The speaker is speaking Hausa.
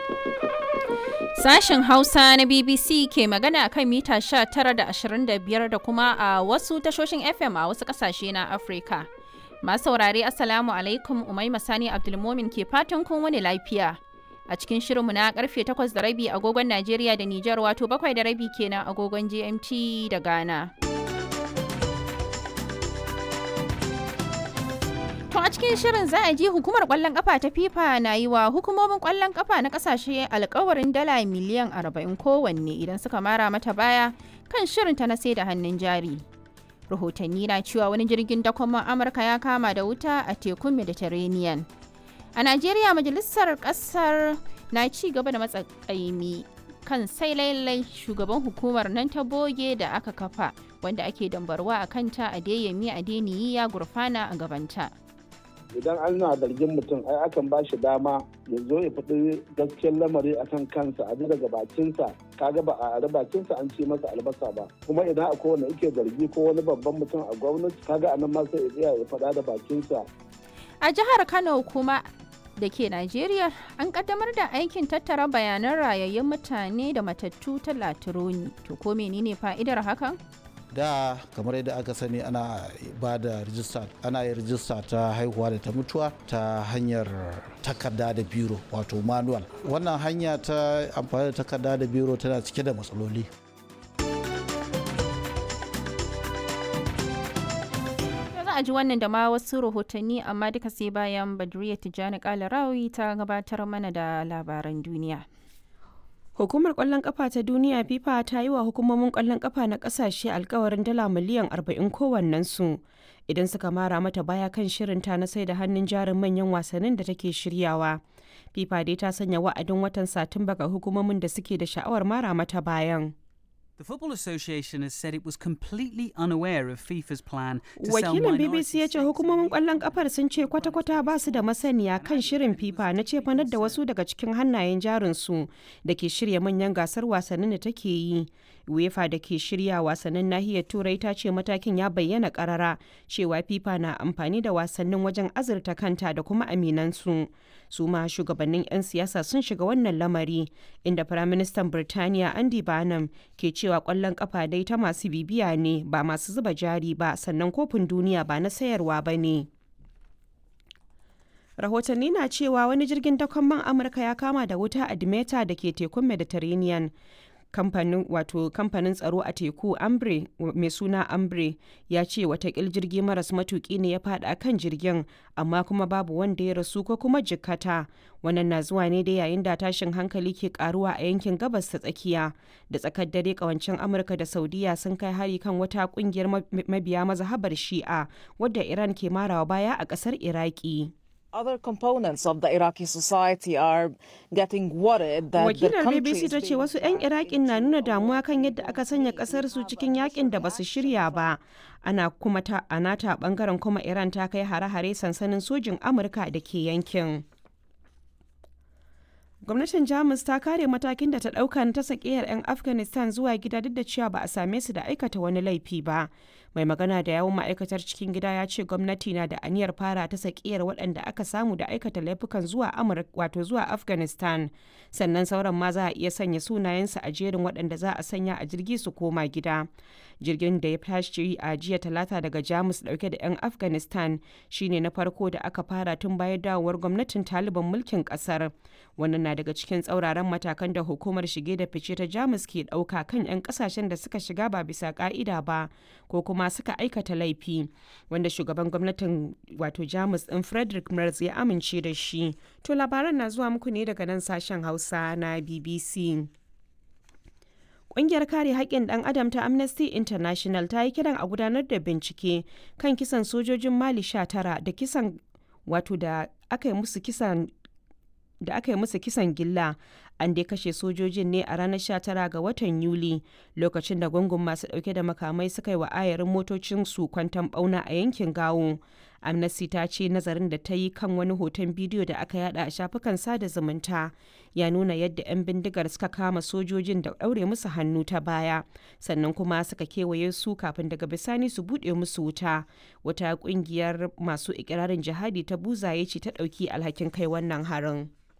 Sashen Hausa na BBC ke magana kan mita 19 da 25 da kuma a wasu tashoshin FM a wasu kasashe na Afirka. Masu saurare Assalamu alaikum Umaima Sani Abdulmomin ke fatan kun wani lafiya. A cikin shirinmu na karfe 8 da rabi agogon Najeriya da Nijar wato 7 da rabi kenan agogon GMT da Ghana. To a cikin shirin za a ji hukumar kwallon kafa ta FIFA na yi wa hukumomin kwallon kafa na kasashe alkawarin dala miliyan 40 kowanne idan suka mara mata baya kan shirinta na sai da hannun jari. Rahotanni na cewa wani jirgin dakon Amurka ya kama da wuta a tekun Mediterranean. A Najeriya majalisar kasar na ci gaba da matsakaimi kan sai lailai shugaban hukumar nan ta boge da aka kafa wanda ake dambarwa a kanta a deyami a deniyi ya gurfana a gabanta. idan ana zargin mutum ai akan ba shi dama ya zo ya faɗi gaskiyar lamari akan kansa a daga bakinsa kaga ba a ari bakinsa an ce masa albasa ba kuma idan akwai wanda yake zargi ko wani babban mutum a gwamnati kaga anan ma sai ya tsaya ya faɗa da bakinsa A jihar Kano kuma da ke Najeriya an kaddamar da aikin tattara bayanan rayayyun mutane da matattu ta Latironi. To ko menene fa'idar hakan? da kamar yadda aka sani ana ba da rijista ana yin rijista ta haihuwa da ta mutuwa ta hanyar takarda da biro wato manual wannan hanya ta amfani da takarda da biro tana cike da matsaloli za a ji wannan da ma wasu rahotanni amma duka sai bayan badriya tijjani kalarawi ta gabatar mana da labaran duniya Hukumar kwallon kafa ta duniya FIFA ta yi wa hukumomin kwallon kafa na kasashe alkawarin dala miliyan 40 kowannensu idan suka mara mata baya kan shirinta na sai da hannun jarin manyan wasannin da take shiryawa. FIFA dai ta sanya wa'adin watan Satumba ga hukumomin da suke da sha'awar mara mata bayan. The Football Association has said it was completely unaware of FIFA's plan to sell Wakilin minority BBC ya ce stakes hukumomin in kwallon kafar sun ce kwata-kwata ba su da masaniya kan shirin FIFA na cefanar da wasu daga cikin hannayen jarinsu da ke shirya manyan gasar wasannin da take yi. UEFA da ke shirya wasannin nahiyar Turai ta ce matakin ya bayyana karara cewa FIFA na amfani da wasannin wajen azurta kanta da kuma aminansu. Su ma shugabannin 'yan siyasa sun shiga wannan lamari inda Firaministan Birtaniya Andy Barnum ke cewa kwallon kafa dai ta masu bibiya ne ba masu zuba jari ba sannan kofin duniya ba na sayarwa ba ne. rahotanni na cewa wani jirgin dakon man amurka ya kama da wuta a dimeta da ke tekun mediterranean kamfanin wato kamfanin tsaro a teku ambre mai suna ambre ya ce watakil jirgi maras matuki ne ya fada kan jirgin amma kuma babu wanda ya rasu ko kuma jikkata wannan na zuwa ne da yayin da tashin hankali ke karuwa a yankin gabas ta tsakiya da tsakar dare kawancin amurka da saudiya sun kai hari kan wata kungiyar mabiya mazhabar shi'a wadda iran ke marawa baya a kasar iraki Other components of the Iraqi society are getting worried that the wakilar country bbc is ta ce being wasu 'yan iraƙin na nuna damuwa kan yadda aka sanya ƙasar su cikin yakin da basu shirya ba ana kuma ta a nata bangaren kuma iran ta kai hare-hare sansanin sojin amurka da ke yankin gwamnatin jamus ta kare matakin da ta ɗauka na ta sakiyar 'yan afghanistan zuwa gida duk da cewa ba a same su da aikata wani laifi ba mai magana da yawun ma'aikatar cikin gida ya ce gwamnati na da aniyar fara ta sakiyar waɗanda aka samu da aikata laifukan zuwa amurka wato zuwa afghanistan sannan sauran ma za a iya sanya sunayensu a jerin waɗanda za a sanya a jirgi su koma gida jirgin da ya tashi a jiya talata daga jamus dauke da 'yan afghanistan shine na farko da aka fara tun bayan dawowar gwamnatin taliban mulkin kasar wannan na daga cikin tsauraran matakan da hukumar shige da fice ta jamus ke dauka kan 'yan kasashen da suka shiga ba bisa ka'ida ba ko kuma suka aikata laifi wanda shugaban gwamnatin wato jamus din frederick merz ya amince da shi to labaran na zuwa muku ne daga nan sashen hausa na bbc Ƙungiyar kare haƙƙin ɗan adam ta Amnesty International ta yi kiran a gudanar da bincike kan kisan sojojin Mali 19 da kisan wato da aka yi musu kisan da aka yi musu kisan gilla an dai kashe sojojin ne a ranar 19 ga watan yuli lokacin da gungun masu dauke da makamai suka yi wa ayarin motocin su kwantan bauna a yankin gawo amnesty ta ce nazarin da ta yi kan wani hoton bidiyo da aka yada a shafukan sada zumunta ya nuna yadda 'yan bindigar suka kama sojojin da daure musu hannu ta baya sannan kuma suka kewaye su kafin daga bisani su buɗe musu wuta wata ƙungiyar masu ikirarin jihadi ta buzaye ce ta ɗauki alhakin kai wannan harin.